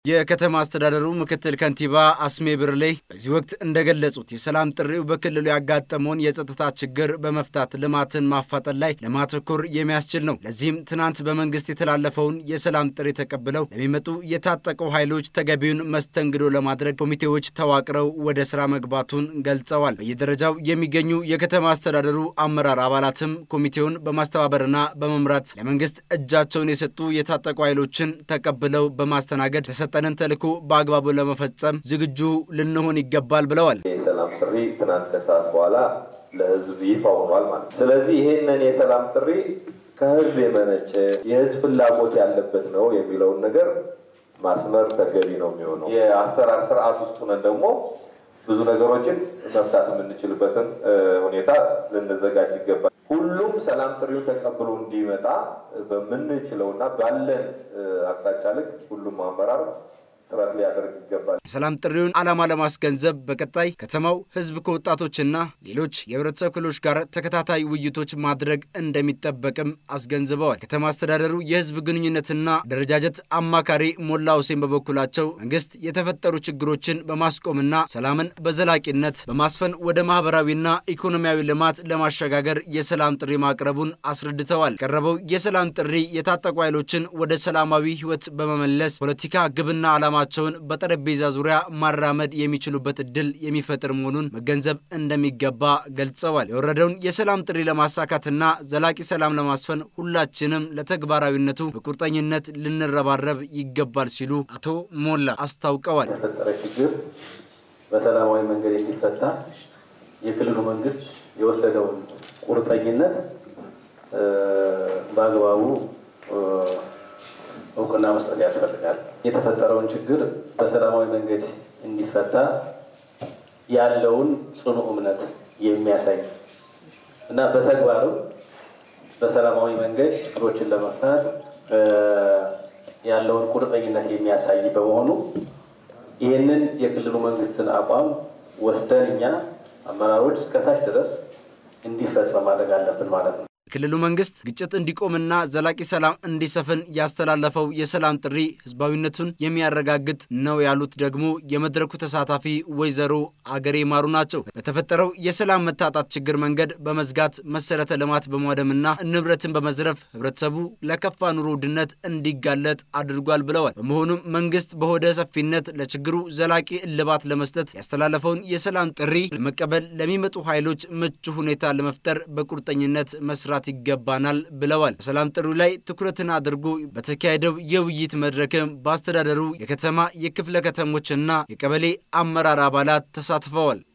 የከተማ አስተዳደሩ ምክትል ከንቲባ አስሜ ብርሌ በዚህ ወቅት እንደገለጹት የሰላም ጥሪው በክልሉ ያጋጠመውን የጸጥታ ችግር በመፍታት ልማትን ማፋጠን ላይ ለማተኮር የሚያስችል ነው። ለዚህም ትናንት በመንግስት የተላለፈውን የሰላም ጥሪ ተቀብለው ለሚመጡ የታጠቁ ኃይሎች ተገቢውን መስተንግዶ ለማድረግ ኮሚቴዎች ተዋቅረው ወደ ስራ መግባቱን ገልጸዋል። በየደረጃው የሚገኙ የከተማ አስተዳደሩ አመራር አባላትም ኮሚቴውን በማስተባበርና በመምራት ለመንግስት እጃቸውን የሰጡ የታጠቁ ኃይሎችን ተቀብለው በማስተናገድ የተሰጠንን ተልዕኮ በአግባቡ ለመፈጸም ዝግጁ ልንሆን ይገባል ብለዋል። የሰላም ጥሪ ትናንት ከሰዓት በኋላ ለህዝብ ይፋ ሆኗል ማለት ነው። ስለዚህ ይህንን የሰላም ጥሪ ከህዝብ የመነጨ የህዝብ ፍላጎት ያለበት ነው የሚለውን ነገር ማስመር ተገቢ ነው የሚሆነው። የአሰራር ስርዓት ውስጥ ሆነን ደግሞ ብዙ ነገሮችን መፍታት የምንችልበትን ሁኔታ ልንዘጋጅ ይገባል። ሁሉም ሰላም ጥሪውን ተቀብሎ እንዲመጣ በምንችለውና ባለን አቅጣጫ ልክ ሁሉም አመራር ጥረት ሊያደርግ ይገባል። የሰላም ጥሪውን ዓላማ ለማስገንዘብ በቀጣይ ከተማው ህዝብ ከወጣቶችና ሌሎች የህብረተሰብ ክፍሎች ጋር ተከታታይ ውይይቶች ማድረግ እንደሚጠበቅም አስገንዝበዋል። ከተማ አስተዳደሩ የህዝብ ግንኙነትና አደረጃጀት አማካሪ ሞላ ሁሴን በበኩላቸው መንግስት የተፈጠሩ ችግሮችን በማስቆምና ሰላምን በዘላቂነት በማስፈን ወደ ማህበራዊና ኢኮኖሚያዊ ልማት ለማሸጋገር የሰላም ጥሪ ማቅረቡን አስረድተዋል። ቀረበው የሰላም ጥሪ የታጠቁ ኃይሎችን ወደ ሰላማዊ ህይወት በመመለስ ፖለቲካ ግብና ዓላማ ቸውን በጠረጴዛ ዙሪያ ማራመድ የሚችሉበት እድል የሚፈጥር መሆኑን መገንዘብ እንደሚገባ ገልጸዋል። የወረደውን የሰላም ጥሪ ለማሳካትና ዘላቂ ሰላም ለማስፈን ሁላችንም ለተግባራዊነቱ በቁርጠኝነት ልንረባረብ ይገባል ሲሉ አቶ ሞላ አስታውቀዋል። የተፈጠረ ችግር በሰላማዊ መንገድ እንዲፈታ የክልሉ መንግስት የወሰደውን ቁርጠኝነት በአግባቡ እውቅና መስጠት ያስፈልጋል። የተፈጠረውን ችግር በሰላማዊ መንገድ እንዲፈታ ያለውን ጽኑ እምነት የሚያሳይ እና በተግባርም በሰላማዊ መንገድ ችግሮችን ለመፍታት ያለውን ቁርጠኝነት የሚያሳይ በመሆኑ ይህንን የክልሉ መንግስትን አቋም ወስደን እኛ አመራሮች እስከታች ድረስ እንዲፈጸም ማድረግ አለብን ማለት ነው። የክልሉ መንግስት ግጭት እንዲቆምና ዘላቂ ሰላም እንዲሰፍን ያስተላለፈው የሰላም ጥሪ ህዝባዊነቱን የሚያረጋግጥ ነው ያሉት ደግሞ የመድረኩ ተሳታፊ ወይዘሮ አገሬ ማሩ ናቸው። በተፈጠረው የሰላም መታጣት ችግር መንገድ በመዝጋት መሰረተ ልማት በማውደምና ንብረትን በመዝረፍ ህብረተሰቡ ለከፋ ኑሮ ውድነት እንዲጋለጥ አድርጓል ብለዋል። በመሆኑም መንግስት በሆደ ሰፊነት ለችግሩ ዘላቂ እልባት ለመስጠት ያስተላለፈውን የሰላም ጥሪ ለመቀበል ለሚመጡ ኃይሎች ምቹ ሁኔታ ለመፍጠር በቁርጠኝነት መስራት ይገባናል ብለዋል። በሰላም ጥሪው ላይ ትኩረትን አድርጎ በተካሄደው የውይይት መድረክም በአስተዳደሩ የከተማ የክፍለ ከተሞችና የቀበሌ አመራር አባላት ተሳትፈዋል።